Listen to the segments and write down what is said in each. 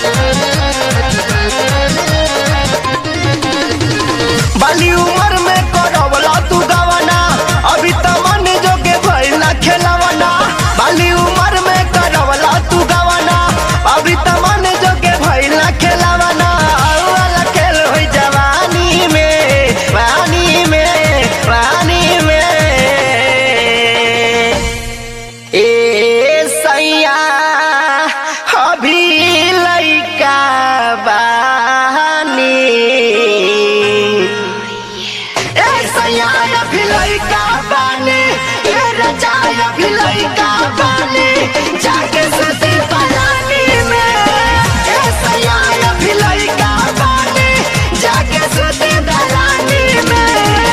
बाली उम्र में करवला तू गवना अभी त मन जोगे भइल ना खेलवना बाली उम्र में करवला तू गवना अभी त मन जोगे भइल ना खेलवना आउ वाला खेल होई जवानी में पानी में पानी में ए सैया अभी लइका बानी ए सैया अभी लइका बानी ए रजाई अभी लइका बानी जाके सुती पलानी में ए सैया अभी लइका बानी जाके सुती दलानी में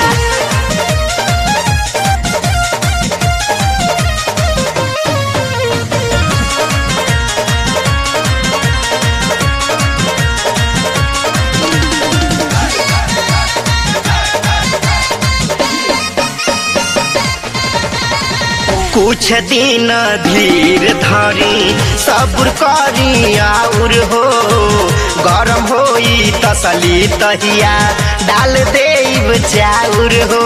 कुछ दिन धीर धरी सब्र करी आउर हो गरम होई तसली तहिया डाल देब चाउर हो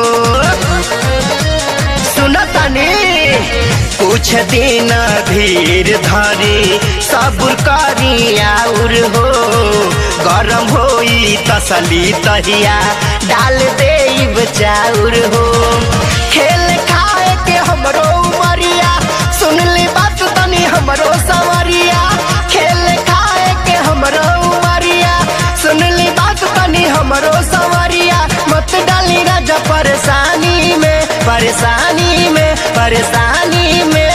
सुन तनी कुछ दिन धीर धरी सब्र करी आउर हो गरम होई तसली तहिया डाल देब चाउर हो खेल खाए के हमरो उमरिया सुन ली बात तनी हमरो सवरिया खेल खाए के हमरो उमरिया सुन ली बात तनी हमरो सवरिया मत डाली राजा परेशानी में परेशानी में परेशानी में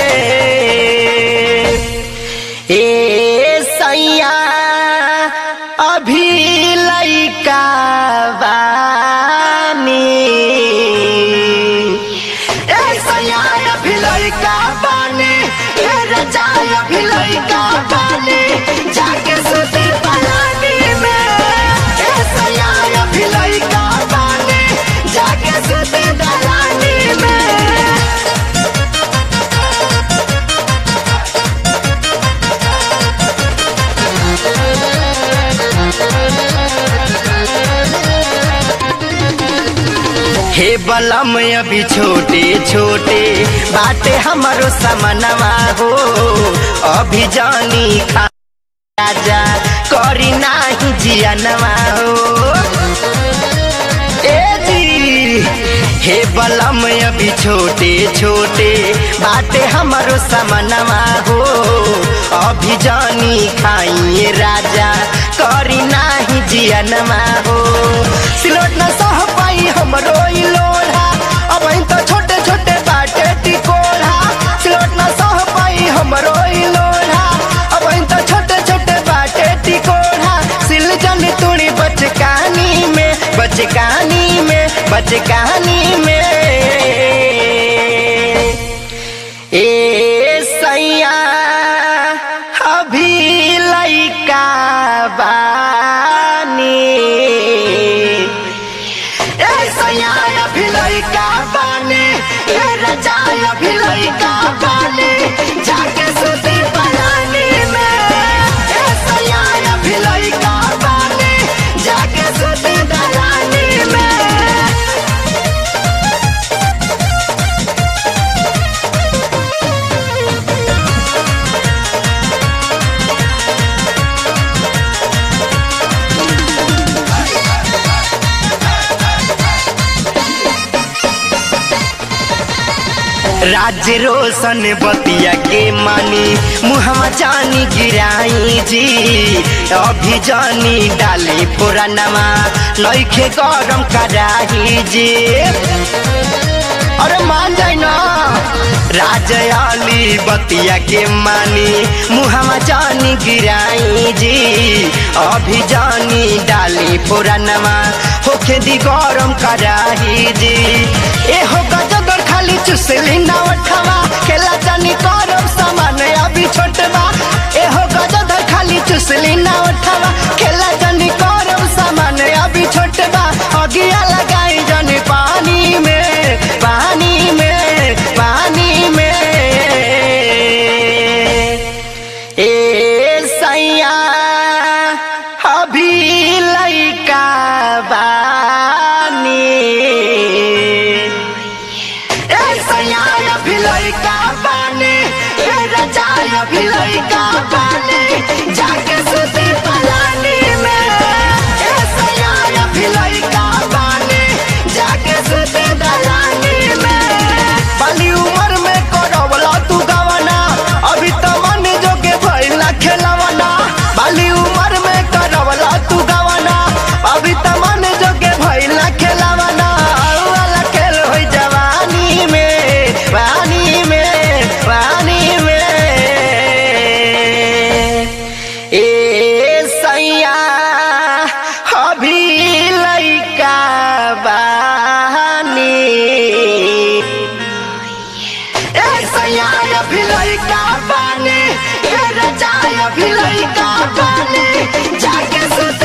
ए सैया अभी लइका बानी ए सैया अभी लइका बानी ए रजाई अभी लइका बानी जाके सुती पलानी में ए सैया अभी लइका बानी जाके सुती दलानी में हे बलम अभी छोटे छोटे बाटे हमारो समनवा हो अभी जानी खा राजा करी नाही जियनवा हो ए जी हे बलम अभी छोटे छोटे बाटे हमारो समनवा हो अभी जानी खाइए राजा करी नाही जियनवा हो सिलोट न सह पाई हमरो ई लोढ़ा अब तो छोटे छोटे बाटे टिकोढ़ा सिलोट न सह पाई हमरो ई लोढ़ा अब तो छोटे छोटे बाटे टिकोढ़ा सिल जन तुड़ी बचकानी में बचकानी में बचकानी में ए सैया अभी लइका बानी ए सैया अभी लइका बानी ए रजाई अभी लइका बानी जाके सुती पलानी में ए सैया अभी लइका बानी जाके सुती दलानी में राज्य रोशन बतिया के मानी मुहमा जानी गिराई जी अभी जानी डाली पुरानमा लैखे गरम कराही जी अरे मान जाए ना राजयाली बतिया के मानी मुहमा जानी गिराई जी अभी जानी डाली पुरानमा होखे दी गरम कराही जी ए हो गजगर खाली चुसली ना उठवा खेला जानी करब सामान अभी छोटवा ए हो गजगर खाली चुसली ना उठवा खेला जानी करब सामान अभी छोटवा अगिया लगाई जानी पानी में पानी में पानी में ए सैया लइका बानी ए सयाया भी लइका बानी ए रजाया भी लइका बानी जाके सुती पलानी में ए सयाया भी लइका बानी जाके सुती दलानी में बाली उम्र में करवला तू गवना अभी तो मन जोगे भइला खेलवना बाली उम्र में करवला तू गवना अभी तो मन जोगे भइला खेलवना वाला खेल होई जवानी में पानी में पानी में ए सैया अभी लइका बानी ए सयाया भी लइका बानी ए रजाया भी लइका बानी जाके सुत